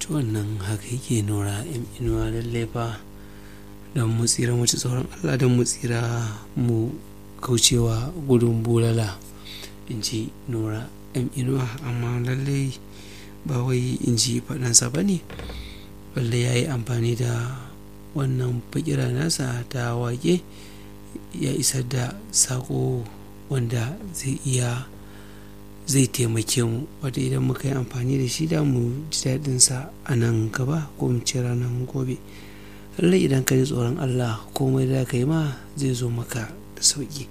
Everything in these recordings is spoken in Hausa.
wannan haka yake nura yan inuwa lallai fa don mu tsira mu ci tsoron allah don mu tsira mu kaucewa gudun bulala in ji nura yan inuwa amma lallai ba wai in ji faɗansa ba ne balle ya yi amfani da wannan fakira nasa ta wake ya isar da sako wanda zai iya zai taimake mu wata idan muka yi amfani da shi da mu ji daɗinsa a nan gaba ko mu ce ranar gobe lallai idan ka ji tsoron allah komai da ka yi ma zai zo maka da sauƙi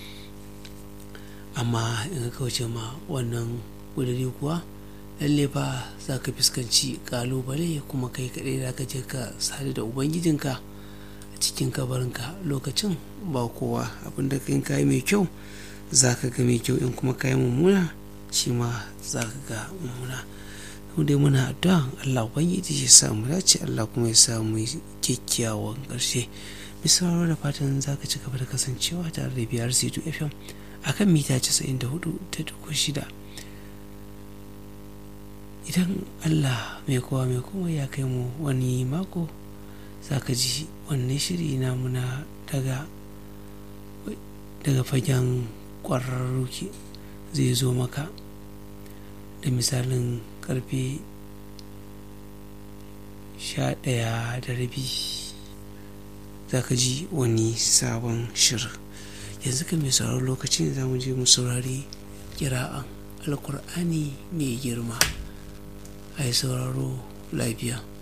amma in ka kauce ma wannan ƙudiri kuwa lalle fa za ka fuskanci ƙalubale kuma kai kaɗai da ka je ka sadu da ubangijinka a cikin kabarinka lokacin ba kowa abinda kai kayi mai kyau za ka ga mai kyau in kuma kayi mummuna shi ma za ka ga mummuna mu dai muna addu'a Allah ubangiji ya sa mu dace Allah kuma ya sa mu kyakkyawan ƙarshe misalwa da fatan za ka ci gaba da kasancewa tare da biyar c2 fm akan mita 94 ta duku shida idan Allah mai kowa mai kuma ya kai mu wani mako za ka ji wannan shiri namu na daga daga fagen ƙwararru zai zo maka da misalin karfe sha ɗaya da rabi za ka ji wani sabon shirin yanzu ka mai sauraron lokacin da za mu je mu saurari kira'an alkur'ani mai girma a yi sauraro lafiya